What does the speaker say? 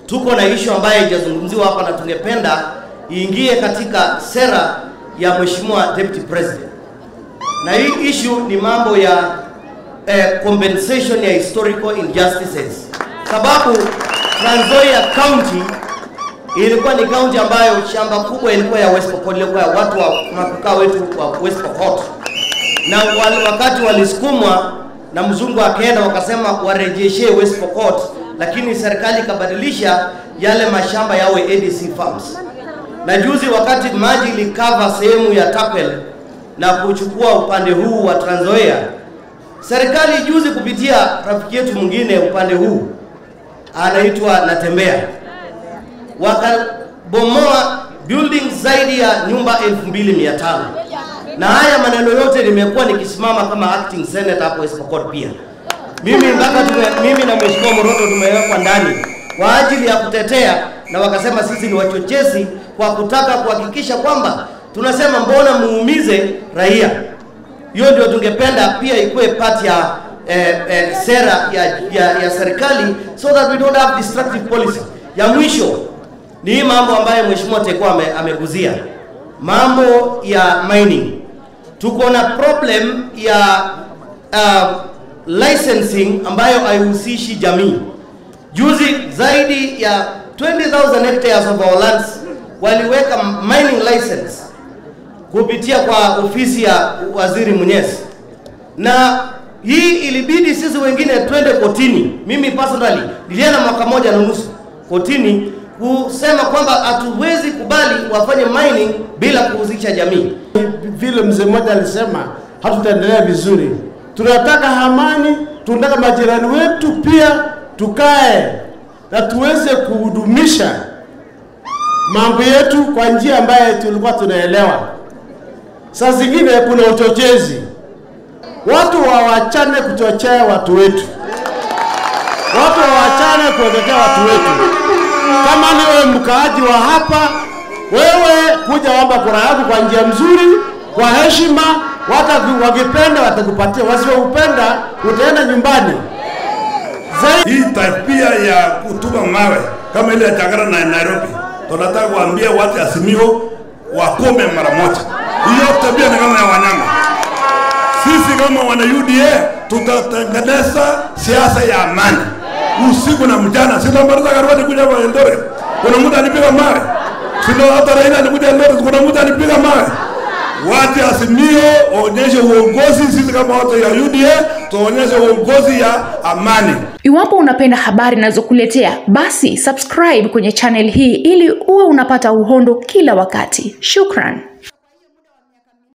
tuko na ishu ambayo haijazungumziwa hapa na tungependa iingie katika sera ya Mheshimiwa Deputy President, na hii issue ni mambo ya eh, compensation ya historical injustices, sababu Trans Nzoia County ilikuwa ni county ambayo shamba kubwa ilikuwa ya West Pokot, ilikuwa ya watu wa makukaa wetu wa West Pokot, na wal, wakati walisukumwa na mzungu akaenda wakasema warejeshe West Pokot, lakini serikali ikabadilisha yale mashamba yawe ADC farms. Na juzi wakati maji ilikava sehemu ya Tapel na kuchukua upande huu wa Trans Nzoia, serikali juzi kupitia rafiki yetu mwingine upande huu anaitwa Natembea wakabomoa building zaidi ya nyumba 2500 na haya maneno yote nimekuwa nikisimama kama acting senator hapo West Pokot pia mimi mpaka tume, mimi na mheshimiwa Moroto tumewekwa ndani kwa ajili ya kutetea, na wakasema sisi ni wachochezi kwa kutaka kuhakikisha kwamba tunasema mbona muumize raia. Hiyo ndio tungependa pia ikuwe part ya eh, eh, sera ya, ya, ya serikali so that we don't have destructive policy. Ya mwisho ni hii mambo ambayo mheshimiwa Tekwa ame, ameguzia mambo ya mining. Tuko na problem ya uh, licensing ambayo haihusishi jamii. Juzi zaidi ya 20,000 hectares of our lands waliweka mining license kupitia kwa ofisi ya waziri Mwenyezi, na hii ilibidi sisi wengine twende kotini. Mimi personally nilienda mwaka moja na nusu kotini kusema kwamba hatuwezi kubali wafanye mining bila kuhusisha jamii. Vile mzee mmoja alisema, hatutaendelea vizuri. Tunataka amani, tunataka majirani wetu pia tukae na tuweze kuhudumisha mambo yetu kwa njia ambayo tulikuwa tunaelewa. Saa zingine kuna uchochezi, watu wawachane kuchochea watu wetu, watu wawachane kuchochea watu wetu. Kama ni wewe mkaaji wa hapa, wewe kuja omba kura yako kwa njia mzuri, kwa heshima. Watu wakipenda watakupatia, wasiopenda utaenda nyumbani. Hii tabia ya kutupa mawe kama ile ya Changara na Nairobi, tunataka kuambia watu Azimio wakome mara moja. Hiyo tabia ni kama ya wanyama. Sisi kama wana UDA tutatengeneza siasa ya amani usiku na mchana. Si ndio Martha Karua alikuja hapa Eldoret, kuna mtu alipiga mawe. Si ndio hata Raila alikuja Eldoret, kuna mtu alipiga mawe. Watu Azimio onyeshe uongozi, sisi kama watu ya UDA tuonyeshe uongozi ya amani. Iwapo unapenda habari ninazokuletea basi subscribe kwenye channel hii ili uwe unapata uhondo kila wakati. Shukran.